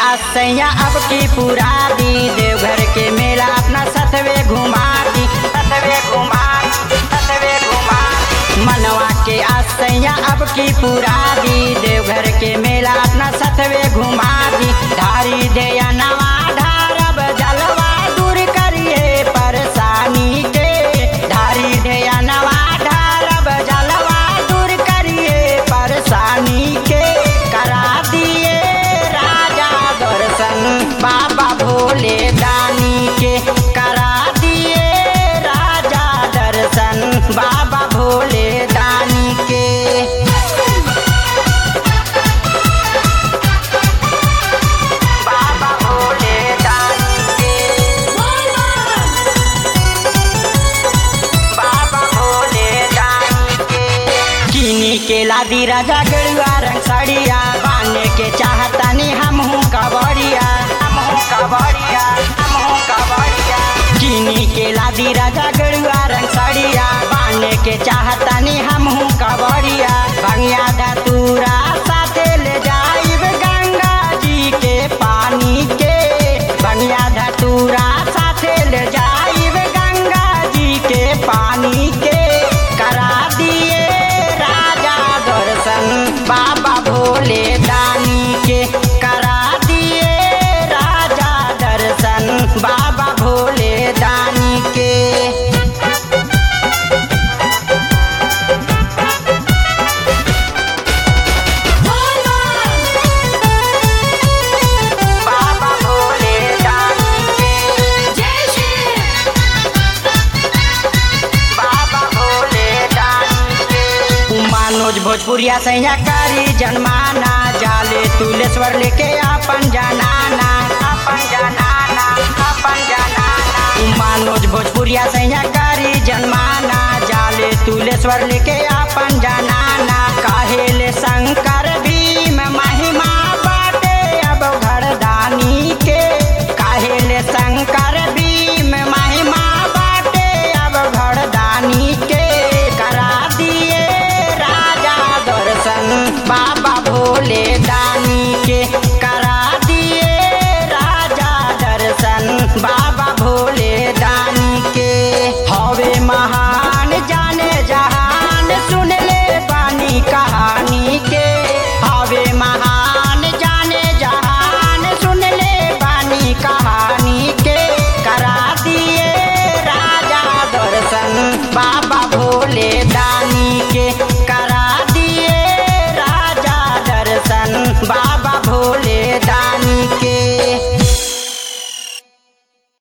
आसैया अब की पूरा दी देवघर के मेला अपना सतवे घुमा दी सतवे घुमा सतवे घुमा मनवा के आसैया अब की पूरा दी देवघर के मेला अपना सतवे घुमा दी धारी दे नवा ढारब जलवा दूर करिए परेशानी के धारी दे नवा ढारब जलवा दूर करिए परेशानी के करा दिए राजा दर्शन बाबा भोले दानी के करा दिए राजा दर्शन बाबा भोले दानी के बाबा भोले दानी के बाबा भोले दानी के किनी के लादी राजा गड़ुआ रंग साड़िया बाने के चाहतानी हमहू कबड़िया हमहू कबड़िया हमहू कबड़िया किनी के लादी राजा गड़ुआ रंग साड़िया बाने के चाहतानी हमहू कबड़िया भंगिया धतूरा साथे ले जाइब गंगा जी के पानी के भंगिया धतूरा साथे ले जाइब गंगा जी के पानी के करा दिए राजा दर्शन बाबा भोले दानी के करा दिए राजा दर्शन बाबा भोले दानी के बाबा भोले दानी के बाबा भोले दानी के मनोज भोजपुरिया सैया कारी जनमाना जाले तुलेश्वर लेके अपन जनाना अपन जनाना अपन जनाना मनोज भोजपुरिया सैया कारी जनमाना जाले तुलेश्वर लेके अपन जनाना काहेले शंकर